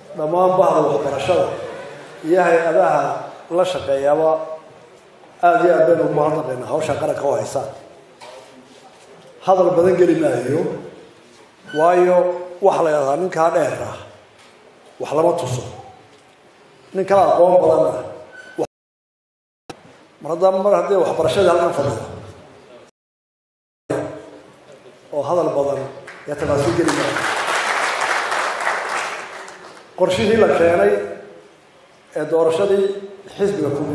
dhammaan bahda waxbarashada iyo hay-adaha la shaqeeyaaba aada iyo aad baynu ugu mahadnaqaynaa hawshaa qaranka u haysaan hadal badan geli maayo waayo waxa la yidhahdaa ninkaa dheer ah wax lama tuso nin kala aqoon badanna mar haddaa mar haddii waxbarashadii halkan fadhido oo hadal badan iyo tafaasiil geli maayo qorshihii la keenay ee doorashadii xisbiga ku